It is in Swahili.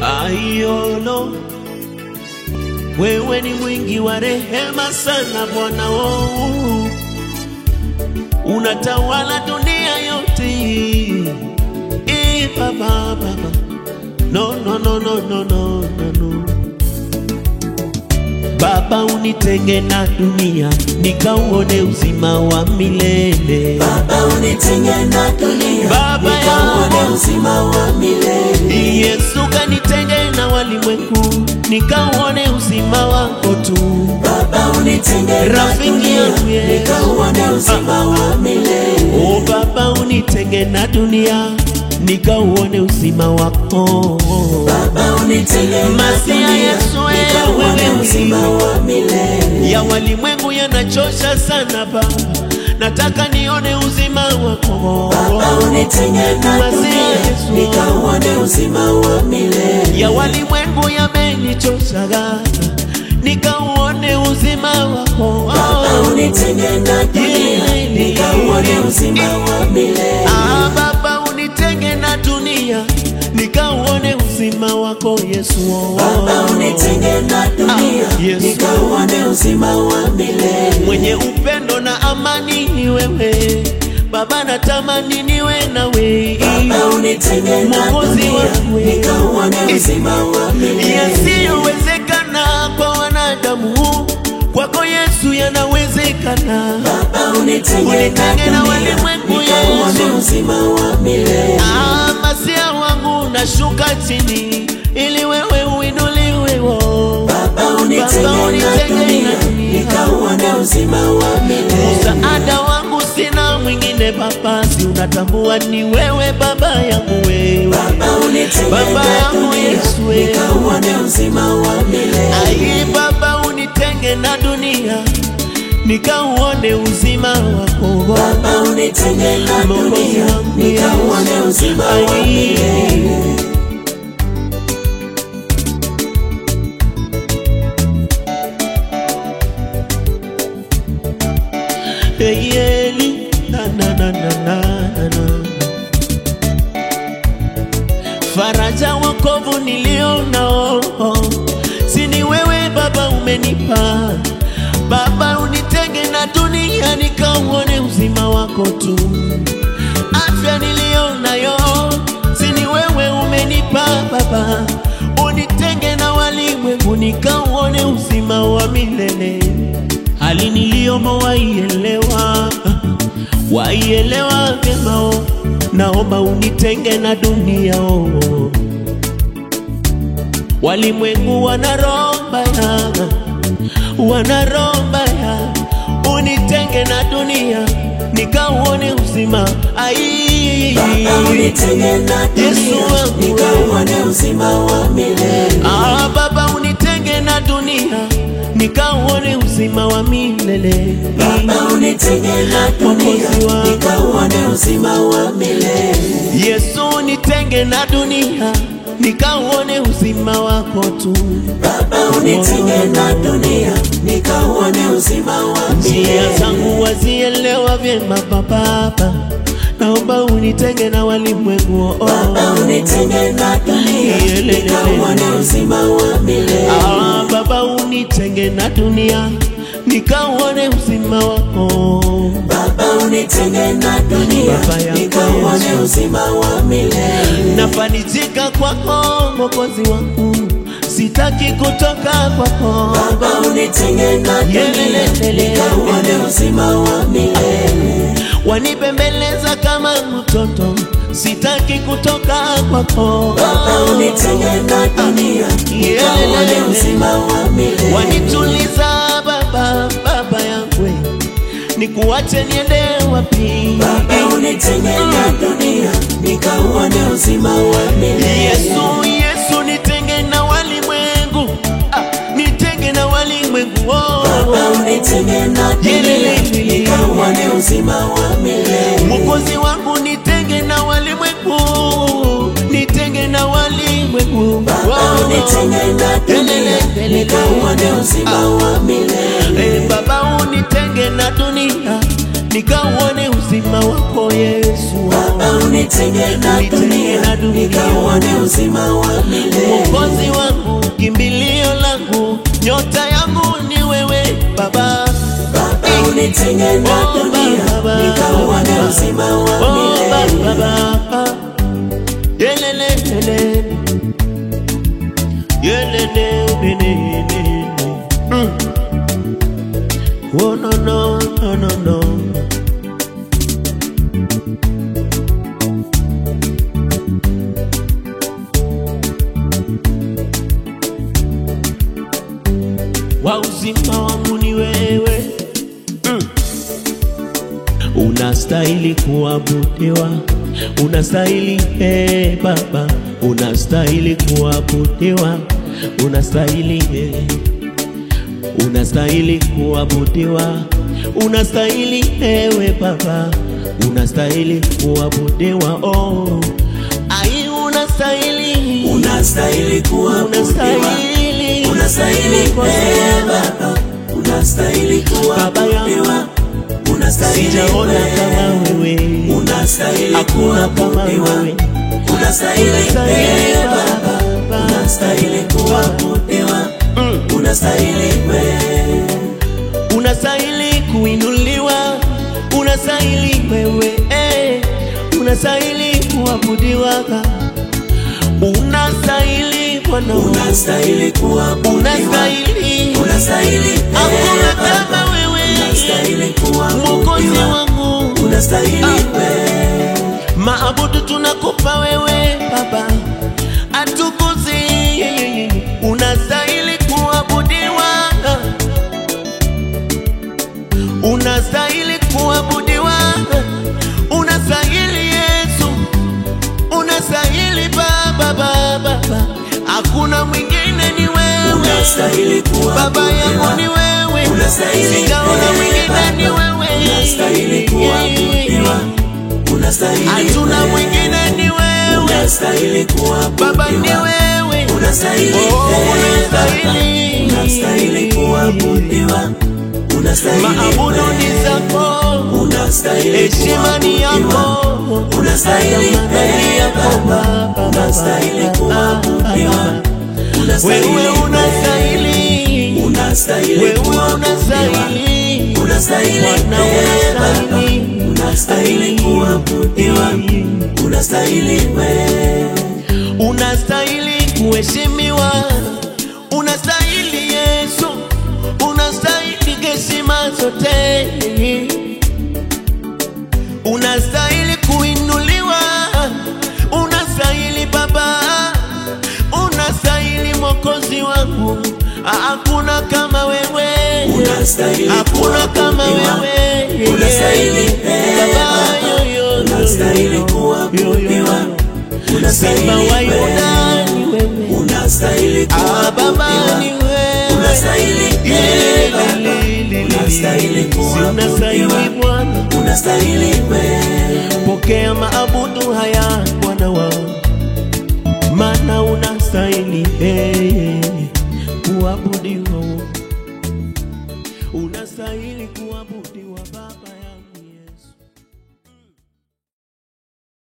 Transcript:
Aiolo, wewe ni mwingi wa rehema sana Bwana, oh, unatawala dunia yote. Eh, Baba, Baba, no, no, no, no, no, no, no, no. Baba, unitenge na dunia nikauone uzima wa milele. Baba unitenge na dunia Baba nikauone yangu. uzima wa milele. Yesu kanitenge na walimwengu nikauone uzima wako tu. Baba unitenge na Rafiki dunia yangu Yesu. nikauone uzima wa milele. O Baba, unitenge na dunia nikauone uzima wako. Baba unitenge na Masia dunia Yesu, wewe, nikauone wewe. uzima wa milele. Ya walimwengu yanachosha sana Baba, nataka nione uzima wako. Baba unitenge na Masia dunia Yesu. nikauone uzima wa milele. ya walimwengu yamenichoshaga, nikauone uzima wako. Baba unitenge na dunia nikauone uzima wa milele. Ah, Baba unitenge na dunia nikauone uzima wako Yesu. Baba unitenge na dunia Ah, Yesu. nikauone uzima wa milele. mwenye upendo na amani ni wewe Baba, natamani niwe nawe Baba unitenge na Mwokozi dunia wangu. nikauone uzima wa milele. yasiyowezekana kwa wanadamu, kwako Yesu yanawezekana. Baba unitenge Unitenge na na dunia walimwengu, nikauone Yesu. uzima wa milele. Ah, masia wangu nashuka chini ili wewe uinuliwe wo. Baba unitenge Baba, na unitenge dunia na dunia. nikauone uzima wa milele. Msaada wangu sina mwingine Baba, si unatambua ni wewe Baba yangu wewe. Baba unitenge Baba na yangu dunia Yesu, wewe. nikauone uzima wa milele. Ai Baba, unitenge na dunia nikauone uzima wako. Baba unitenge na Mwokozi dunia wangu nikauone Yesu. uzima wa Ai. milele. Hey, Eli, na, na, na, na, na, na, na. Faraja wokovu nilio nao si ni wewe Baba umenipa Baba, unitenge na dunia nikauone uzima wako tu. Afya nilio nayo si ni wewe umenipa Baba, unitenge na walimwengu nikauone uzima wa milele hali niliyomo waielewa, waielewa vyema, oh. naomba unitenge na dunia oh. Walimwengu wanaromba ya, wanaromba ya, unitenge na dunia nikauone uzima ai Baba unitenge na Yesu dunia wangu. nikauone uzima wa milele. Ah, Baba unitenge na dunia nikauone uzima wa milele Baba unitenge na dunia Mwokozi wangu. nikauone uzima wa milele. Yesu nitenge na dunia nikauone uzima wako tu. Baba unitenge na dunia nikauone uzima wa Njia milele. zangu wazielewa vyema Baba, naomba unitenge na walimwengu oh. Baba unitenge na dunia Yelelele. nikauone uzima wa milele. Ah, Baba unitenge na dunia nikauone uzima wako Baba unitenge na dunia Baba yangu nikauone Yesu. uzima wa milele. nafarijika kwako Mwokozi wangu, sitaki kutoka kwako Baba unitenge na dunia Yelelele. nikauone uzima wa milele. wanipembeleza kama mtoto, sitaki kutoka kwako. Baba unitenge na dunia nikauone uzima wa milele. Wanituliza Baba, Baba yangu, nikuache niende wapi? Baba unitenge na dunia nikauone uzima wa milele. Yesu, Yesu, nitenge na walimwengu, ah, nitenge na walimwengu oh. Baba unitenge na dunia nikauone uzima wa milele. Mwokozi wangu nitenge na walimwengu, nitenge na walimwengu. Baba unitenge na dunia nikauone uzima wa milele. Eh, Baba unitenge na dunia nikauone uzima wako Yesu. Baba unitenge na Unitenge dunia na dunia. nikauone uzima wa milele Mwokozi wangu, kimbilio langu, nyota yangu ni wewe Baba. Baba unitenge na Oh, dunia Baba. nikauone uzima wa Oh, milele Baba, Baba. Yelelelele. Yelelelelele. Mm. Oh, no, no, no, no, no. wa uzima wangu ni wewe mm. Unastahili kuabudiwa, unastahili hey, Baba, unastahili kuabudiwa, unastahili hey. Unastahili kuabudiwa, unastahili ewe Baba, unastahili kuabudiwa oh. Ai, unastahili, unastahili kuabudiwa unastahili, unastahili Mwokozi eh, wangu. Baba unastahili Baba kuabudiwa yangu, unastahili sijaona kama eh, wewe, unastahili hakuna kama kuabudiwa wewe. unastahili Unastahili eh, Baba Baba. unastahili kuabudiwa unastahili wewe unastahili kuinuliwa, unastahili wewe, eh, unastahili kuabudiwa, unastahili Bwana, unastahili kuabudiwa unastahili, unastahili eh, hakuna Baba kama wewe, unastahili Mwokozi kuabudiwa wangu, unastahili Ah. wewe maabudu tunakupa wewe Baba, atukuzi, unastahili kuabudiwa, unastahili kuabudiwa, unastahili Yesu, unastahili Baba, Baba, Baba, hakuna mwingine ni wewe, unastahili Baba yangu ni kuabudiwa wewe, Unastahili sijaona eh, mwingine ni Baba. wewe, unastahili kuabudiwa unastahili hatuna wewe. mwingine ni wewe unastahili Baba ni kuabudiwa wewe, unastahili Oh, eh, Baba. unastahili. unastahili kuabudiwa unastahili maabudu wewe. ni zako, unastahili heshima ni kuabudiwa yako, unastahili Thamani eh, yako Baba. Baba, unastahili kuabudiwa unastahili wewe wewe. unastahili, unastahili wewe kuabudiwa unastahili, unastahili Bwana eh, Baba. unastahili, unastahili kuabudiwa unastahili wewe unastahili kuheshimiwa, unastahili Yesu, unastahili heshima zote, unastahili kuinuliwa, unastahili Baba, unastahili Mwokozi wangu, hakuna kama wewe, unastahili hakuna kama kuabudiwa wewe, unastahili eh, Baba, Baba. yo, yo, yo, unastahili yo, yo, kuabudiwa yo. unastahili Simba wa wewe Yuda ni wewe, unastahili Ah, Baba ni kuabudiwa wewe, unastahili eh, Baba. unastahili kuabudiwa unastahili Bwana, unastahili wewe pokea maabudu haya Bwana wangu,